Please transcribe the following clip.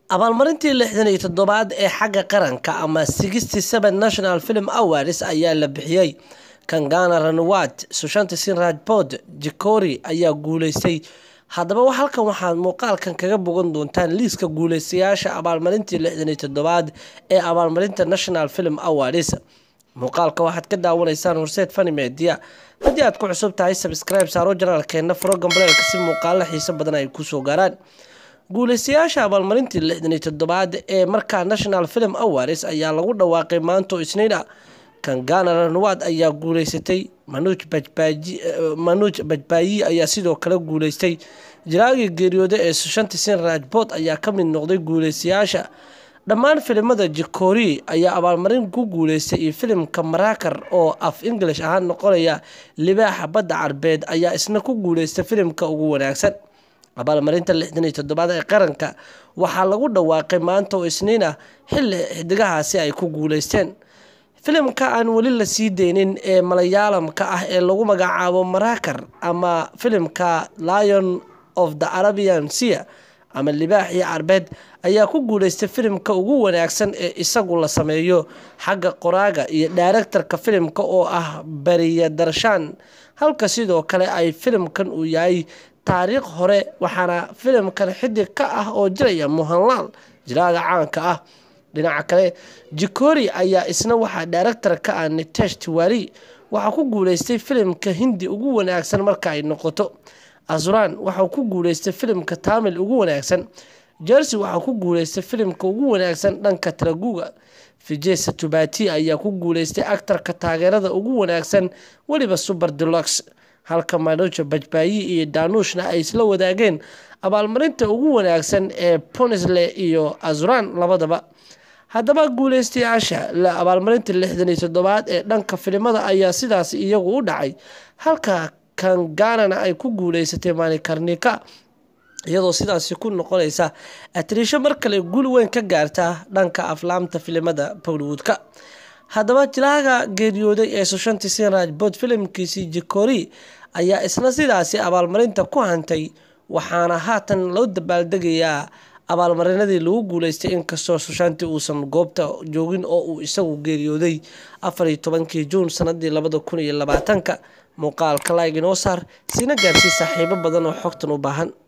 abaalmarintii lixdan iyo toddobaad ee xagga qaranka ama sixty seven national film awards ayaa la bixiyey kangana ranwat sushanti sin rajbod jikori ayaa guuleystay haddaba halkan waxaad muuqaalkan kaga bogan doontaan liiska guuleystayaasha abaalmarintii lixdan iyo toddobaad ee abaalmarinta national film awards muuqaalka waxaad ka daawanaysaan horseed fani media haddii aad ku cusub tahay sabscribe saaro janaalkeena frogan baleelka si muuqaalo xiiso badan ay kusoo gaaraan guuleystayaasha abaalmarintii lixdan iyo toddobaad ee markaa national film awards ayaa lagu dhawaaqay maanto isniina kangana ranwad ayaa guuleysatay manuuj bajbaaji manuuj bajbaayi ayaa sidoo kale guuleystay jiraagii geeriyooda ee sushanti sin rajbot ayaa ka mid noqday guuleystayaasha dhammaan filimada jikori ayaa abaalmarin ku guuleystay iyo filimka marakar oo af english ahaan noqonaya libaaxa badda carbeed ayaa isna ku guuleystay filimka ugu wanaagsan abaalmarinta lixdan iyo toddobaad ee qaranka waxaa lagu dhawaaqay maanta oo isniin ah xilli xidigahaasi ay ku guuleysteen filimka aan weli la sii deynin ee malayaalamka ah ee lagu magacaabo marakar ama filimka lion of the arabian sea ama libaaxii carbeed ayaa ku guuleystay filimka ugu wanaagsan ee isagu la sameeyo xagga qoraaga iyo daaraktarka filimka oo ah bariya darshaan halka sidoo kale ay filimkan uu yahay taariikh hore waxaana filimkan xidig ka ah oo jiraya muhanlaal jiraaga caanka ah dhinaca kale jikori ayaa isna waxaa daaraktar ka ah nitesh tiwari waxaa ku guuleystay filimka hindi ugu wanaagsan marka ay noqoto azran waxau ku guuleystay filimka tamil ugu wanaagsan jersey waxaa ku guuleystay filimka ugu wanaagsan dhanka taraguga vijay satubati ayaa ku guuleystay actarka taageerada ugu wanaagsan weliba super deluxe halka manuja bajbaayi iyo danuushna ay isla wadaageen abaalmarinta ugu wanaagsan ee punisle iyo azran labadaba haddaba guuleystayaasha abaalmarinta lixdan iyo toddobaad ee dhanka filimada ayaa sidaas iyagu u dhacay halka kanganana ay ku guuleysatay maalikarnika iyadoo sidaasi ku noqonaysa atrisho mar kale guul weyn ka gaarta dhanka aflaamta filimada bollywoodka haddaba jilaaga geeriyooday ee sushanti sinraj bod filimkiisii jikori ayaa isna sidaasi abaalmarinta ku hantay waxaana haatan loo dabaaldegayaa abaalmarinadii lagu guuleystay inkastoo sushanti uusan goobta joogin oo uu isagu geeriyooday afar iyo tobankii juun sanadii labada kun iyo labaatanka muuqaalka laig inoo saar sina gaarsii saaxiibo badan oo xogtan u baahan